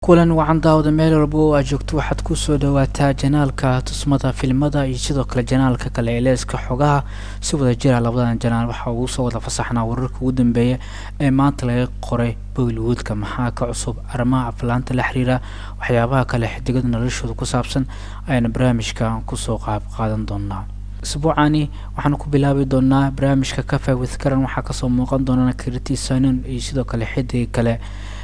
kulan wacan daawada meel walba oo aad joogto waxaad kusoo dhawaataa janaalka tusmada filmada iyo sidoo kale janaalka kale ee leeska xogaha si wada jira labadan janaal waxaa ugu soo wada fasaxnaa wararka ugu dambeeya ee maanta laga qoray bollywoodka maxaa ka cusub arrimaha aflaanta la xiriira waxyaabaha kale xidigada noloshooda ku saabsan ayaana barnaamijka kusoo qaab qaadan doonaa isbuucani waxaanu ku bilaabi doonaa barnaamijka cafe with karan waxaa kasoo muuqan doona kriti sanon iyo sidoo kale xidiga kale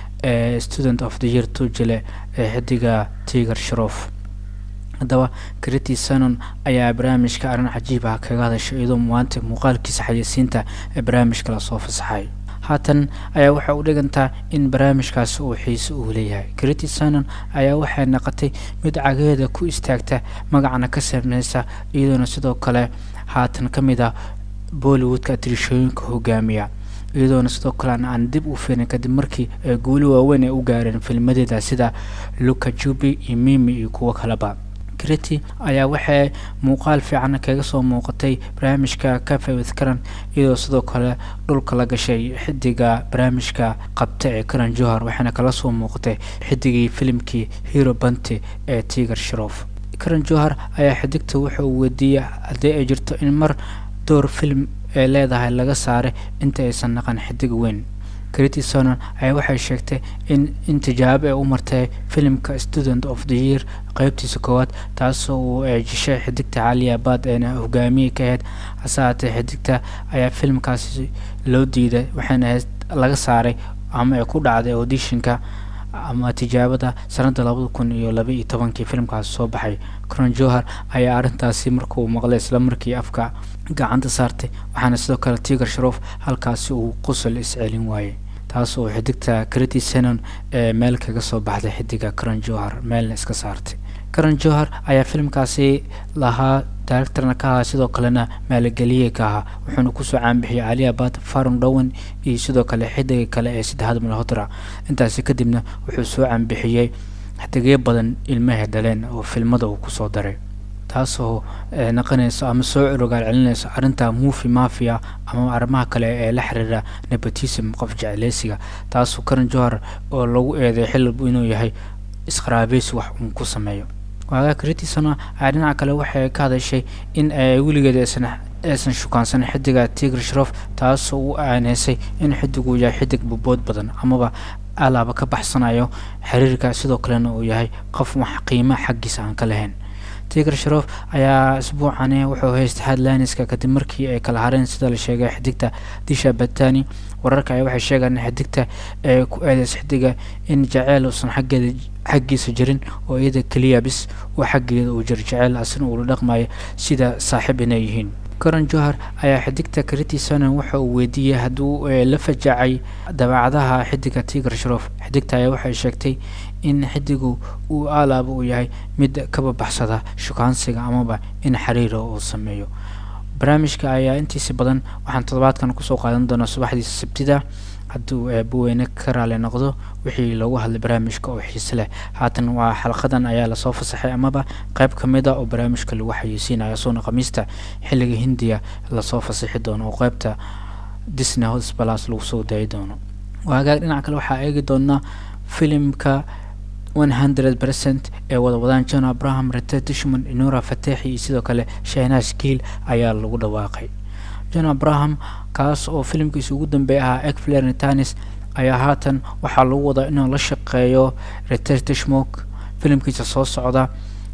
ee student of the year tujile ee xidiga tiger sharof haddaba kriti sanon ayaa barnaamijka arrin cajiib ah kaga hadashay iyadoo maanta muuqaalkiisa xayeysiinta ee barnaamijka lasoo fasaxay haatan ayaa waxay u dhigantaa in barnaamijkaasi uu xiise uu leeyahay kriti sanon ayaa waxay naqotay mid cagaheeda ku istaagta magacna ka saameysa iyadoona sidoo kale haatan ka mid ah bollywoodka atirishooyinka hogaamiya iyadoona sidoo kale aan dib u firin kadib markii ay guuli waaweyn ay u gaareen filmadeeda sida luka jubi iyo mimi iyo kuwo kaleba kriti ayaa waxay muuqaal fiican kaga soo muuqatay barnaamijka cafe with karan iyadoo sidoo kale dhulka la gashay xidiga barnaamijka qabta ee karan johar waxaana kala soo muuqatay xidigii filimkii hero banti ee tiger sharof karan johar ayaa xidigta wuxa uu weydiiyey haddii ay jirto in mar door film ee leedahay laga saaray inta aysan naqan xidig weyn kriti sonon ayaa waxay sheegtay in in tijaabo ay u martay filimka student of the year qeybtiisa koowaad taasoo uu eejishay xidigta caliya baad eena hogaamiye ka ahayd hase haatee xidigta ayaa filimkaasi loo diiday waxaana ahayd laga saaray ama ay ku dhacday auditionka ama tijaabada sanada labada kun iyo laba iyo tobankii filimkaasi soo baxay coron johar ayaa arrintaasi markuu maqlay isla markii afka gacanta saartay waxaana sidoo kale tiger sharof halkaasi uu qusol iscelin waayey taas oo xidigta kriti senon ee meel kaga soo baxday xidiga coron johar meelna iska saartay coron johar ayaa filimkaasi lahaa directorna ka ahaa sidoo kalena maalageliye ka ahaa wuxuuna kusoo caanbixiyay caliya bad faron dhowan iyo sidoo kale xidiga kale ee saddexaad malhotra intaasi kadibna wuxuu soo caanbixiyey xidigyo badan ilmahay dhaleen oo filmada uu kusoo daray taasoo naqanayso ama soo curogaal celinayso arrinta movi mafia ama arrimaha kale ee la xiriira nepotism qof jecleysiga taasoo karan johar oo lagu eeday xillibu inuu yahay isqaraabeysi wax uun ku sameeyo waagaa kritisona ayaa dhinaca kale waxay ka hadashay in ay weligeed aysan aysan shukaansan xidiga tigr sharof taasoo u aaneysay in xidigu yahay xidig bubood badan amaba alaaba ka baxsanayo xiriirka sidoo kalena uu yahay qof wax qiima xaggiisa aan ka lahayn tiger sharof ayaa isbuucani wuxuu haystay headlineska kadib markii ay kala hareen sida la sheegay xidigta disha batani wararka ayaa waxay sheegaan in xidigta ee ku eedeys xidiga in jaceyl uusan xaggeeda xaggiisa jirin oo iyada keliya bis uu xaggeeda uu jiro jaceyl asna uu la dhaqmayo sida saaxiib inay yihiin coron johar ayaa xidigta kriti sonon waxa uu weydiiyey hadduu la fajacay dabeecadaha xidiga tiger sharof xidigta ayaa waxay sheegtay in xidigu uu aalaaba uu yahay mid kaba baxsada shukaansiga amaba in xiriira uu sameeyo barnaamijka ayaa intiisa badan waxaan toddobaadkan kusoo qaadan doonaa subaxdiisa sabtida hadduu eebaweyne ka raali noqdo wixii loogu hadlay barnaamijka oo xiise leh haatan waa xalqadan ayaa lasoo fasaxay amaba qayb ka mid a oo barnaamijka lagu xayeysiinaya soona khamiista xilliga hindiya lasoo fasaxi doono oo qaybta disney hosbalas lagu soo daayi doono waagaag dhinaca kale waxaa eegi doonaa filimka one hundred percent ee wadawadaan john abraham rete dishman inura fateexi iyo sidoo kale shahnash giil ayaa lagu dhawaaqay john abraham kaas oo filimkiisa ugu dambeeya ahaa egfler netanis ayaa haatan waxaa lagu wadaa inuu la shaqeeyo rete dishmok filimkiisa soo socda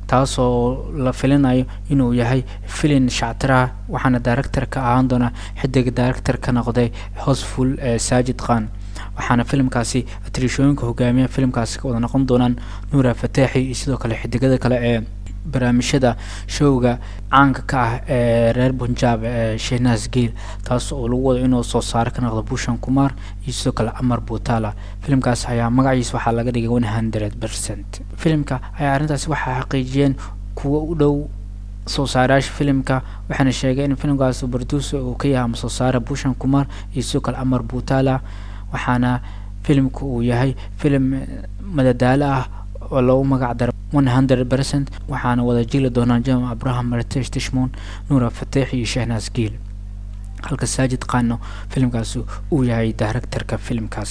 taasoo la filinayo inuu yahay filin shactiraha waxaana director ka ahaan doona xidiga director ka noqday hosful ee saajid khan waxaana filimkaasi atrishooyinka hogaamiya filimkaasi ka wada noqon doonaan nuura fateexi iyo sidoo kale xidigada kale ee barnaamijyada showga caanka ka ah ee reer punjab ee shehnas giil taas oo lagu wado inuu soo saaro ka noqdo bushan kumar iyo sidoo kale amar butala filimkaas ayaa magaciisa waxaa laga dhigay one hundred percent filimka ayaa arrintaasi waxaa xaqiijiyeen kuwa u dhow soo saarayaasha filimka waxaana sheegay in filimkaas producer uu ka yahay ama soo saara bushan kumar iyo sidoo kale amar butala waxaana filimka uu yahay filim madadaalo ah oo lagu magac daro one hundred percent waxaana wada jili doonaan jam abraham ritesh tishmon nuura fateex iyo shehnas giil halka saajid qaano filimkaasi uu yahay directorka filimkaasi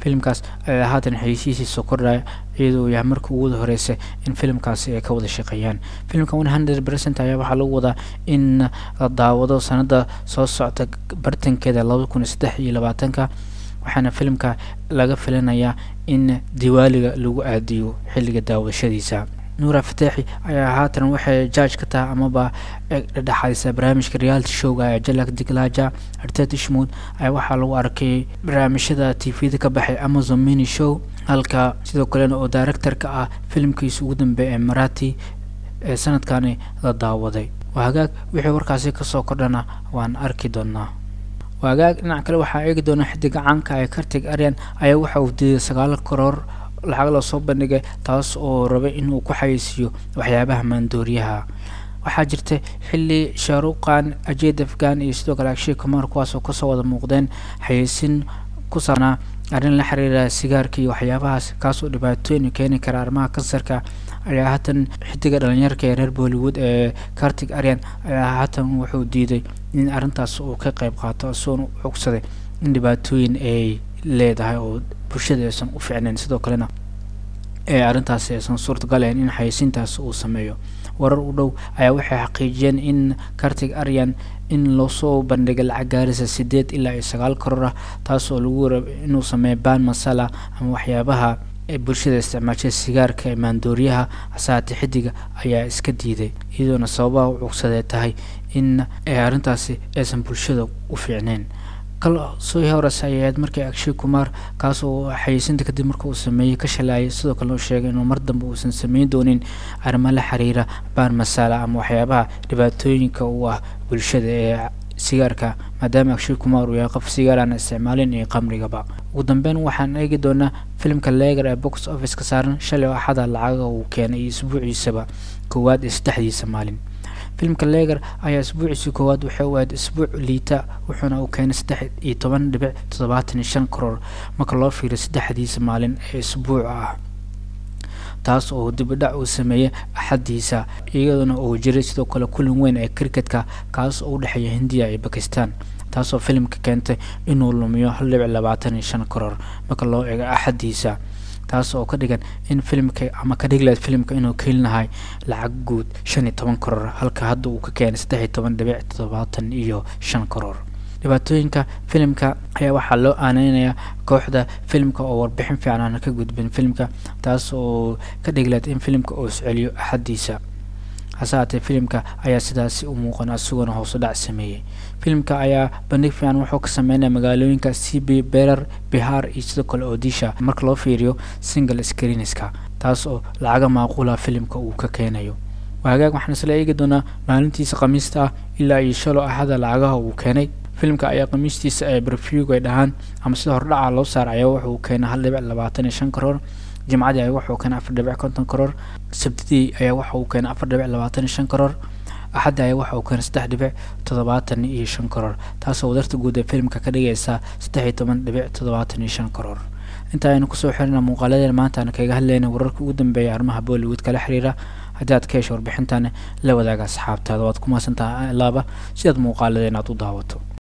filimkaas ayaa haatan xayeysiisiisa kordhaya iyadoo yahay marka ugu horeysa in filimkaasi ay ka wada shaqeeyaan filimka one hundred percent ayaa waxaa lagu wadaa in la daawado sanada soo socta bartankeeda laba kun iyo saddex iyo labaatanka waxaana filimka laga filanayaa in diwaaliga lagu aadiyo xilliga daawashadiisa nuura fataaxi ayaa haatan waxay jaaj ka tahay amaba dhedhexaysa barnaamijka reality showga ee jalak diglaja artet ishmood ayaa waxaa lagu arkay barnaamijyada t v da ka baxay amazon mini show halka sidoo kalena oo directorka ah filimkiisa ugu dambeeya ee marati ee sanadkani la daawaday waa hagaag wixii warkaasi kasoo kordhana waan arki doonaa waa hagaag dhinac kale waxaa eegi doonaa xidiga caanka ee kartig aryan ayaa waxa uu diiday sagaal karoor lacag loo soo bandhigay taas oo rabay inuu ku xayeysiiyo waxyaabaha maandooriyaha waxaa jirta xilli shaaruqan ajeed afghan iyo sidoo kale akshay kumar kuwaasoo kasoo wada muuqdeen xayeysin ku saabnaa arrin la xiriira sigaarka iyo waxyaabahaas kaasoo dhibaatooyin keeni kara arrimaha kansarka ayaa haatan xidiga dhalinyarka ee reer bollywood ee kartig aryan ayaa haatan wuxuu diiday in arrintaas uu ka qeyb qaato isagoona cogsaday in dhibaatooyin ay leedahay oo bulshada aysan u ficnayn sidoo kalena ee arrintaasi aysan suurtagalayn in xayeysiintaas uu sameeyo warar u dhow ayaa waxay xaqiijiyeen in kartig aryan in loosoo bandhigay lacag gaarisa sideed ilaa iyo sagaal karoor ah taas oo lagu raba inuu sameeyo ban masala ama waxyaabaha ee bulshada isticmaashay sigaarka ee maandooriyaha hasaate xidiga ayaa iska diiday iyadoona sababaha u cugsadee tahay in arrintaasi aysan bulshada u fiicneyn soo hores ayaad markii akshay kumar kaasoo xayeysinta kadib marka uu sameeyey ka shalaayay sidoo kalena uu sheegay inuu mar dambe uusan sameyn doonin arrimo la xiriira baan masala ama waxyaabaha dhibaatooyinka u ah bulshada ee sigaarka maadaama akshay kumar uu yahay qof sigaar aan isticmaalin iyo qamrigaba ugu dambeyn waxaan eegi doonaa filimka leegar ee box office ka saaran shalay oo axada lacaga uu keenay iyo isbuuciisaba koowaad iyo saddexdiisa maalin filimka leegar ayaa isbuuciisii koowaad waxay u ahayd isbuuc liita wuxuuna uu keenay saddex iyo toban dhibic toddobaatan iyo shan karoor marka loo fiiriyo saddexdiisa maalin ee isbuuca ah taas oo dibidhac uu sameeyey axadiisa iyaduna uu jiray sidoo kale kulan weyn ee cricketka kaas oo u dhexeeya hindiya iyo bakistan taasoo filimka keentay inuu lumiyo hal dhibic labaatan iyo shan karoor marka loo eego axadiisa taas oo ka dhigan in filimka ama ka dhigleed filimka inuu keelinahay lacag guud shan iyo toban karoor halka hadda uu ka keenay saddex iyo toban dhibic toddobaatan iyo shan karoor dhibaatooyinka filimka ayaa waxaa loo aaneynayaa kooxda filimka oo warbixin fiican aan ka gudbin filimka taas oo ka dhigleed in filimka uu isceliyo axadiisa hase haatee filimka ayaa sidaasi u muuqan isagoona hoos u dhac sameeyey filimka ayaa bandhig fiican wuxuu ka sameynaya magaalooyinka c b berer bihar iyo sidoo kale odisha marka loo fiiriyo single screenska taas oo lacaga maaquula filimka uu ka keenayo hagaag waxaan isla eegi doonaa maalintiisa khamiista ah ilaa iyo shalo axada lacagaha uu keenay filimka ayaa khamiistiisa ee breview ay dhahaan ama sida hordhaca loo saar ayaa wuxuu keenay hal dhibic labaatan iyo shan karoor jimcadii ayaa wuxuu keenay afar dhibic konton karoor sabtidii ayaa waxa uu keenay afar dhibic labaatan iyo shan karoor axaddi ayaa waxa uu keenay saddex dhibic toddobaatan iyo shan karoor taasoo wadarta guud ee filimka ka dhigaysa saddex iyo toban dhibic toddobaatan iyo shan karoor inta aynu kusoo xirina muuqaaladeena maanta aan kaga hadlayna wararka ugu dambeeya arrimaha bollywood kala xiriira haddii aad ka hesho warbixintan la wadaaga asxaabtaada waad ku mahadsantaha laaba si aad muuqaaladeena aad u daawato